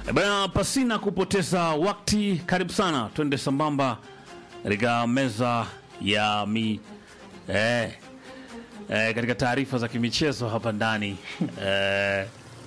Bana, pasina kupoteza wakati, karibu sana, twende sambamba katika meza ya mi eh, eh, katika taarifa za kimichezo hapa ndani eh,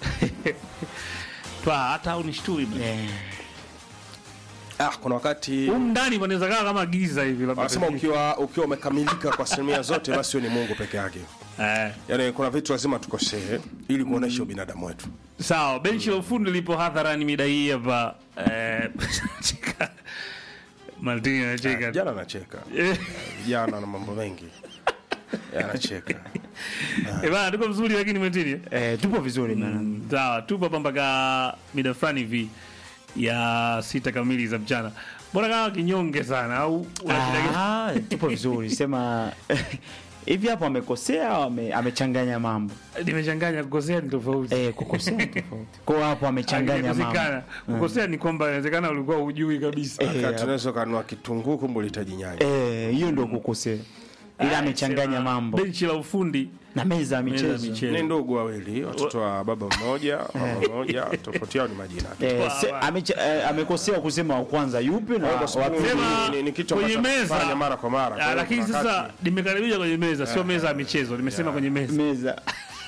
twa hata unishtui bana. Ah, kuna wakati Humu ndani panaweza kaa kama giza hivi labda. wanasema ukiwa ukiwa umekamilika kwa asilimia zote, basi wewe ni Mungu peke yake. eh, Yaani kuna vitu lazima tukosee ili kuonesha ubinadamu wetu. sawa, benchi la ufundi lipo hadharani mida hii hapa eh, cheka. Martini anacheka Jana anacheka, Eh, jana na mambo mengi anacheka. eh, bana, tuko vizuri lakini Martini eh? Eh, tupo vizuri bana. sawa tupo hapa mpaka mida fulani hivi ya sita kamili za mchana mbona kama kinyonge sana au una shida gani? Ah, tupo vizuri sema hivi hapo amekosea au ame, amechanganya mambo nimechanganya kukosea ni tofauti eh, kukosea ni tofauti kwa hapo amechanganya mambo Inawezekana. kukosea ni kwamba inawezekana ulikuwa hujui kabisa Eh, Wakati unaweza kanua kitunguu kumbe ulihitaji nyanya. eh, hiyo ndio kukosea ila amechanganya Sema, mambo benchi la ufundi na meza ya meza ya michezo michezo. Ni ndugu wawili, watoto wa baba mmoja, mama mmoja, tofauti yao ni majina tu. Eh, Wa- se, wa- amecha- eh, amekosea kusema wa kwanza yupi na Kwa sababu wapi Sema, ni- ni kitu kwenye ambacho meza. tunafanya mara kwa mara. Kwa Ah, hiyo lakini kuna sasa wakati- nimekaribisha kwenye meza sio meza ya michezo nimesema kwenye meza meza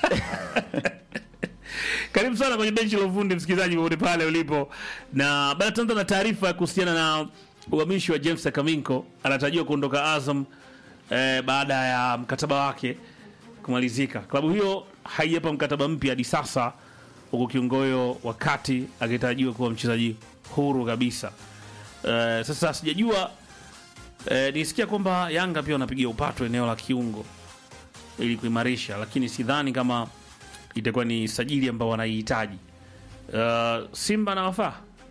Karibu sana kwenye benchi la ufundi, msikilizaji popote pale ulipo, na baada tuanza na taarifa kuhusiana na uhamishi wa James Kaminko. Anatarajiwa kuondoka Azam eh, baada ya mkataba wake kumalizika. Klabu hiyo haijapa mkataba mpya hadi sasa, huku kiongoyo wakati akitarajiwa kuwa mchezaji huru kabisa. Eh, sasa sijajua eh, nisikia kwamba Yanga pia wanapigia upato eneo la kiungo ili kuimarisha, lakini sidhani kama itakuwa ni sajili ambao wanaihitaji. Uh, Simba na wafaa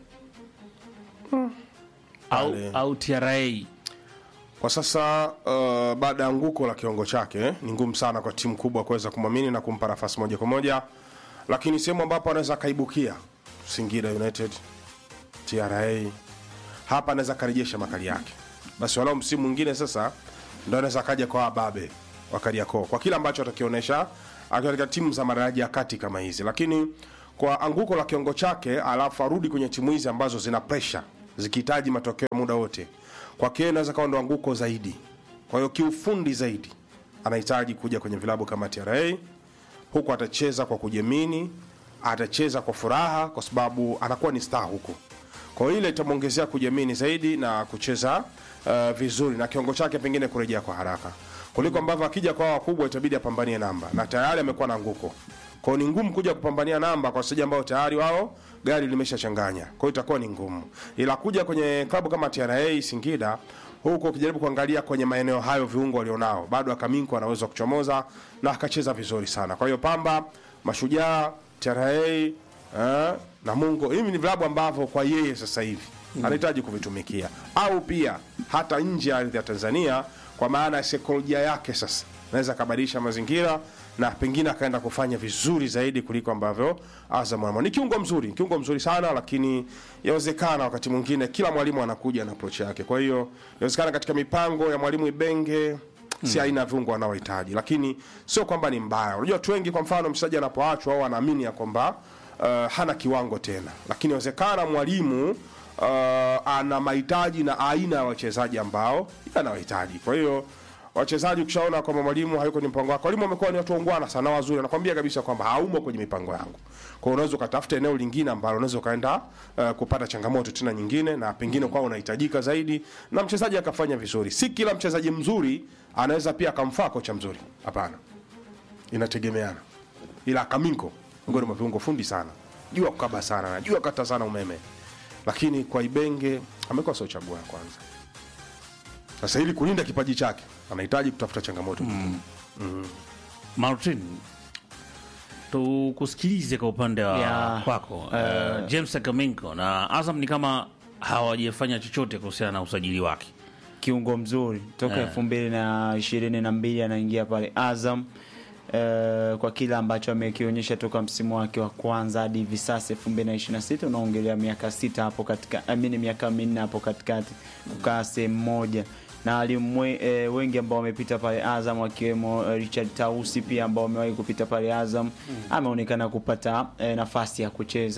au, Pale. au TRA Kwa sasa uh, baada ya anguko la kiwango chake eh, ni ngumu sana kwa timu kubwa kuweza kumwamini na kumpa nafasi moja kwa moja, lakini sehemu ambapo anaweza akaibukia Singida United, TRA, hapa anaweza akarejesha makali yake, basi walau msimu mwingine sasa ndo anaweza akaja kwa wababe wa Kariakoo kwa kile ambacho atakionyesha akiwa katika timu za madaraja ya kati kama hizi, lakini kwa anguko la kiwango chake, alafu arudi kwenye timu hizi ambazo zina pressure zikihitaji matokeo muda wote, kwake yeye inaweza kawa ndo anguko zaidi. Kwa hiyo kiufundi zaidi anahitaji kuja kwenye vilabu kama TRA, huku atacheza kwa kujiamini, atacheza kwa furaha, kwa sababu anakuwa ni star huku. Kwa hiyo ile itamwongezea kujiamini zaidi na kucheza uh, vizuri na kiwango chake pengine kurejea kwa haraka kuliko ambavyo akija kwa wakubwa itabidi apambanie namba, na tayari amekuwa na anguko. Kwa hiyo ni ngumu kuja kupambania namba kwa wachezaji ambao tayari wao gari limeshachanganya, kwa hiyo itakuwa ni ngumu, ila kuja kwenye klabu kama TRA Singida huko ukijaribu kuangalia kwenye maeneo hayo viungo walionao, bado Akaminko anaweza kuchomoza na akacheza vizuri sana. Kwa hiyo Pamba, Mashujaa, TRA eh, Namungo, hivi ni vilabu ambavyo kwa yeye sasa hivi anahitaji kuvitumikia, au pia hata nje ya ardhi ya Tanzania, kwa maana ya saikolojia yake sasa naweza akabadilisha mazingira na pengine akaenda kufanya vizuri zaidi kuliko ambavyo Azam anaona. Ni kiungo mzuri, kiungo mzuri sana, lakini yawezekana wakati mwingine kila mwalimu anakuja na approach yake. Kwa hiyo yawezekana katika mipango ya mwalimu Ibenge si aina ya viungo wanaohitaji, lakini sio kwamba ni mbaya. Unajua watu wengi, kwa mfano mchezaji anapoachwa au wanaamini ya kwamba uh, hana kiwango tena, lakini inawezekana mwalimu uh, ana mahitaji na aina ya wachezaji ambao anawahitaji. Kwa hiyo wachezaji ukishaona kwamba mwalimu hayuko kwenye mpango wako, walimu wamekuwa ni watu waungwana sana, wazuri, anakwambia kabisa kwamba haumo kwenye mipango yangu. Kwa hiyo unaweza ukatafuta eneo lingine ambalo unaweza ukaenda uh, kupata changamoto tena nyingine, na pengine kwa unahitajika zaidi, na mchezaji akafanya vizuri. Si kila mchezaji mzuri anaweza pia akamfaa kocha mzuri, hapana, inategemeana. Ila Kaminko miongoni mwa viungo fundi sana, jua kukaba sana, najua kata sana umeme, lakini kwa Ibenge amekuwa sio chaguo ya kwanza. Sasa ili kulinda kipaji chake anahitaji kutafuta changamoto mm. Martin, tukusikilize kwa upande wa Ya, kwako uh, James Kaminko na Azam ni kama hawajafanya chochote kuhusiana na usajili wake. kiungo mzuri toka elfu mbili na ishirini na mbili anaingia pale Azam eh, kwa kile ambacho amekionyesha toka msimu wake wa kwanza hadi hivi sasa elfu mbili na ishirini na sita unaongelea miaka sita hapo katika amini miaka minne hapo katikati kukaa sehemu moja na walimu we- eh, wengi ambao wamepita pale Azam wakiwemo eh, Richard Tausi pia ambao wamewahi kupita pale Azam ameonekana kupata eh, nafasi ya kucheza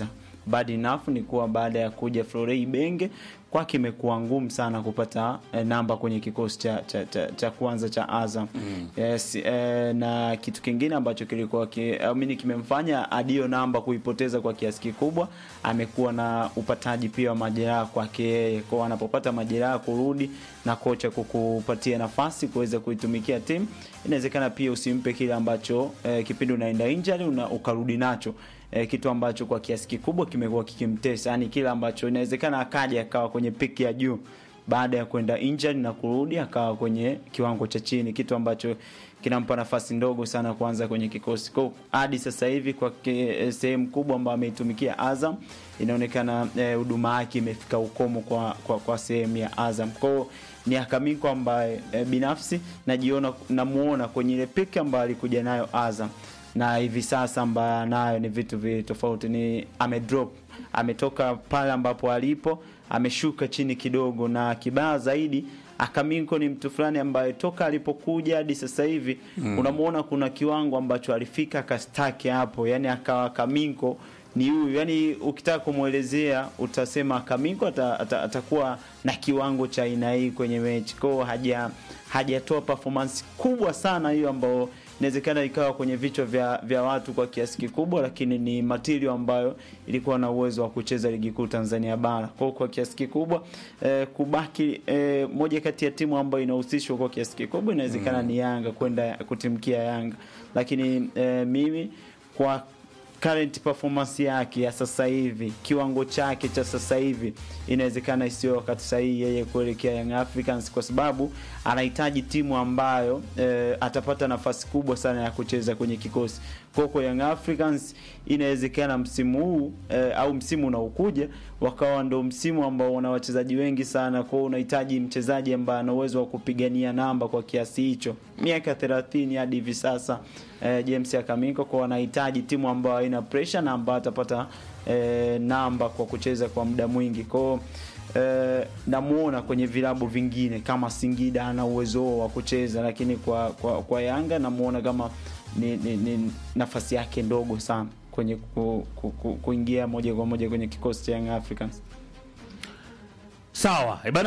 bad enough ni kuwa baada ya kuja Florent Ibenge kwake imekuwa ngumu sana kupata eh, namba kwenye kikosi cha, cha, cha, cha kwanza cha Azam mm. yes, eh, na kitu kingine ambacho kilikuwa ki, amini kimemfanya hadi hiyo namba kuipoteza kwa kiasi kikubwa, amekuwa na upataji pia wa majeraha kwake yeye, kwa anapopata majeraha kurudi na kocha kukupatia nafasi kuweza kuitumikia timu, inawezekana pia usimpe kile ambacho eh, kipindi unaenda injury una, ukarudi nacho eh, kitu ambacho kwa kiasi kikubwa kimekuwa kikimtesa, yani kile ambacho inawezekana akaja akawa kwenye piki ya juu baada ya kwenda injury na kurudi akawa kwenye kiwango cha chini, kitu ambacho kinampa nafasi ndogo sana kuanza kwenye kikosi. Kwa hadi sasa hivi kwa ke- sehemu kubwa ambayo ameitumikia Azam inaonekana huduma eh, yake imefika ukomo kwa, kwa, kwa sehemu ya Azam. Kwa hiyo ni Akamiko ambaye eh, binafsi najiona namuona kwenye ile piki ambayo alikuja nayo Azam na hivi sasa ambayo nayo ni vitu vi tofauti, ni amedrop, ametoka pale ambapo alipo ameshuka chini kidogo, na kibaya zaidi Akaminko ni mtu fulani ambaye toka alipokuja hadi sasa hivi mm. unamuona kuna kiwango ambacho alifika akastaki hapo, yani akawa Akaminko ni huyu yani, ukitaka kumwelezea utasema Kaminko ata, ata, atakuwa na kiwango cha aina hii kwenye mechi kwao, haja hajatoa performance kubwa sana hiyo ambayo inawezekana ikawa kwenye vichwa vya, vya watu kwa kiasi kikubwa, lakini ni material ambayo ilikuwa na uwezo wa kucheza ligi kuu Tanzania bara. Kwa kwa kiasi kikubwa eh, kubaki eh, moja kati ya timu ambayo inahusishwa kwa kiasi kikubwa inawezekana mm. ni Yanga kwenda kutimkia Yanga, lakini eh, mimi kwa current performance yake ya sasa hivi, kiwango chake cha sasa hivi, inawezekana isiyo wakati sahihi yeye kuelekea Young Africans, kwa sababu anahitaji timu ambayo eh, atapata nafasi kubwa sana ya kucheza kwenye kikosi. Kwa kwa Young Africans inawezekana msimu huu eh, au msimu unaokuja wakawa ndo msimu ambao una wachezaji wengi sana, kwa unahitaji mchezaji ambaye ana uwezo wa kupigania namba kwa kiasi hicho, miaka 30 hadi hivi sasa eh, James Akaminko, kwa wanahitaji timu ambayo haina pressure na ambayo atapata eh, namba kwa kucheza kwa muda mwingi kwao. Eh, namuona kwenye vilabu vingine kama Singida ana uwezo wa kucheza, lakini kwa kwa, kwa Yanga namuona kama ni, ni, ni nafasi yake ndogo sana kwenye ku, ku, ku, kuingia moja kwa moja kwenye kikosi cha Young Africans. Sawa, eh, bana